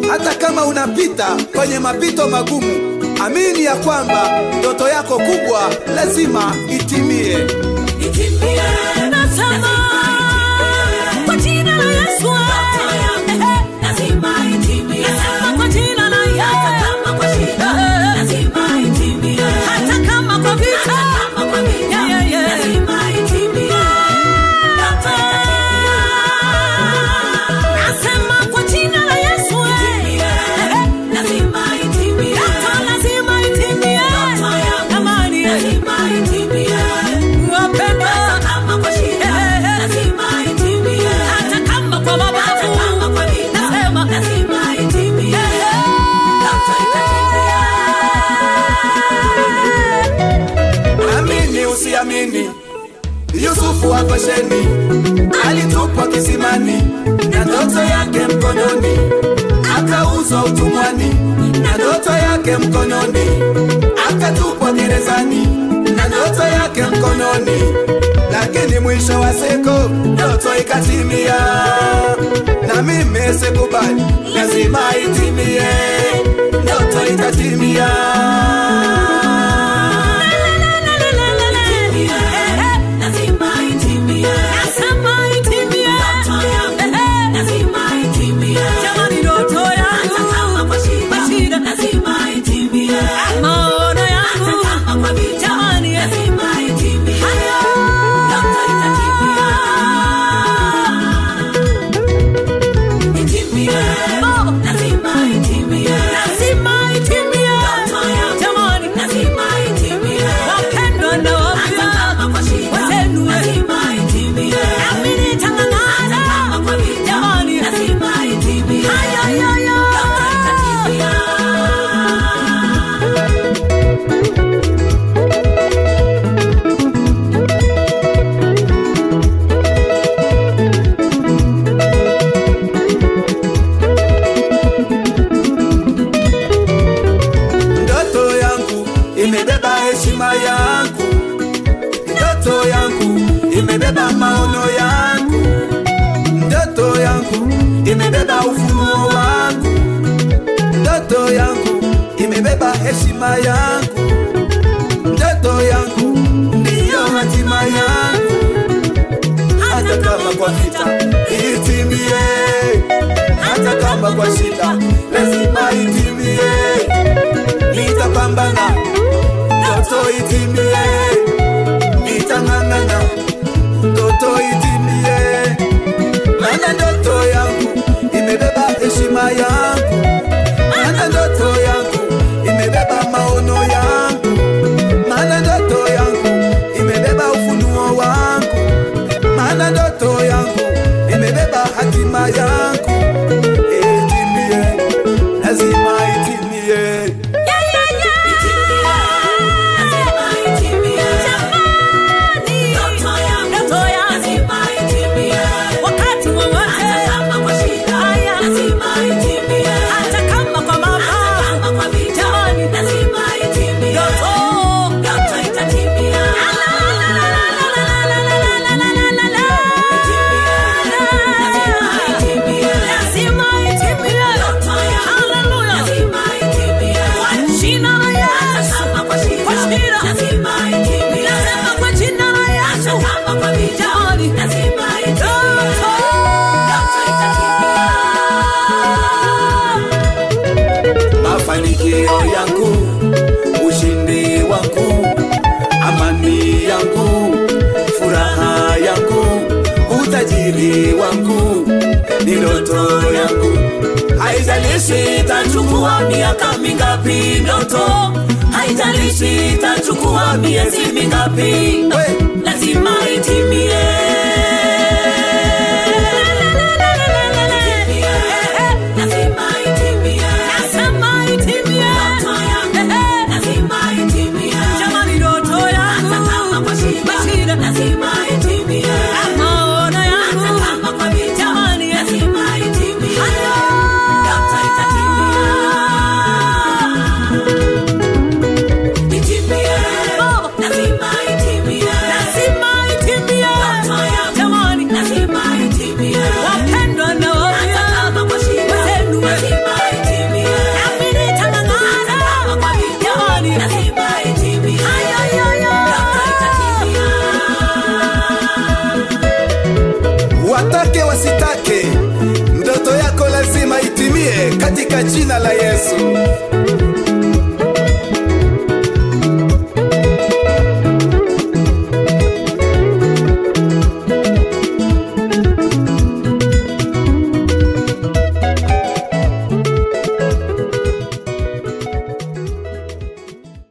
hata kama unapita kwenye mapito magumu, amini ya kwamba ndoto yako kubwa lazima itimie. Itimie. Nasema kwa jina la Yesu. Ndoto yangu lazima itimie. Nasema kwa jina la Hata Yesu. kama kwa shida, lazima itimie. Hata kama kwa vita. Hata kama kwa vita, Yeah, yeah, yeah. lazima itimie. Ndoto itatimia. Nasema kwa jina la Yesu. Itimie. Lazima itimie. Ndoto lazima itimie. Ndoto yangu Amani. lazima itimie. Wapendwa. Hata kama kwa shida, lazima itimie. Hata kama kwa Hata mabavu. kama kwa vita, Nasema. lazima itimie. Ndoto itatimia. Amini usiamini, Yusufu wa Gosheni alitupwa kisimani na ndoto yake mkononi, akauzwa utumwani na ndoto yake mkononi, akatupwa gerezani na ndoto yake mkononi, lakini mwisho wa siku ndoto ikatimia. Na mimi sikubali, lazima itimie, ndoto itatimia. Lazima itimie. Nasema itimie. Ndoto yangu lazima itimie. Jamani, ndoto Hata yangu. kama kwa shida, Kwa shida. lazima itimie. Maono Hata yangu. kama kwa vita, Jamani, lazima itimie. Ndoto itatimia. Itimie. Lazima itimie. lazima itimie. Ndoto yangu Jamani, lazima itimie. wapendwa na Hata wapya. kama kwa shida, Wazenu, lazima itimie. nami nitang'ang'ana. Hata kama kwa vita, Jamani, lazima itimie. Ay, ay, ay, ay. Ndoto itatimia. Ndoto yangu imebeba heshima yangu, ndoto yangu imebeba maono yangu, ndoto yangu imebeba ufunuo wangu, ndoto yangu imebeba heshima yangu, ndoto yangu ndiyo hatima yangu, hata kama kwa vita itimie, hata kama kwa shida lazima itimie nitapambana ndoto itimie, nitang'ang'ana ndoto itimie, maana ndoto yangu imebeba heshima yangu, maana ndoto yangu imebeba maono yangu, maana ndoto yangu imebeba ufunuo wangu, maana ndoto yangu imebeba hatima yangu. Itimie, lazima itimie. Yeah, yeah, yeah. Lazima itimie. Jamani, Ndoto yangu ndoto yangu. lazima itimie. wakati wowote, Hata kama kwa shida, Haya. lazima itimie. hata kama kwa Hata mabavu. kama kwa vita, Jamani. lazima itimie. Ndoto. Ndoto itatimia. Lazima itimie. Lazima itimie. Ndoto yangu Hallelujah. lazima itimie. Kwa jina la Hata Yesu. kama kwa shida, Kwa shida. lazima itimie. Nasema kwa jina la Hata Yesu. kama kwa vita, Jamani. lazima itimie. Ndoto. Ndoto itatimia. mafanikio yangu, ushindi wangu, amani yangu, furaha yangu, utajiri wangu, ni ndoto yangu. Haijalishi itachukua miaka mingapi, ndoto haijalishi itachukua miezi mingapi, lazima itimie. Lazima itimie. Nasema itimie. Ndoto yangu lazima itimie. Jamani, ndoto yangu. Hata kama kwa shida, Kwa shida. lazima itimie. Maono yangu. Hata kama kwa vita, Jamani, lazima itimie. Haya. Ndoto itatimia. Itimie. Oh. Lazima itimie. Lazima itimie. katika jina la Yesu.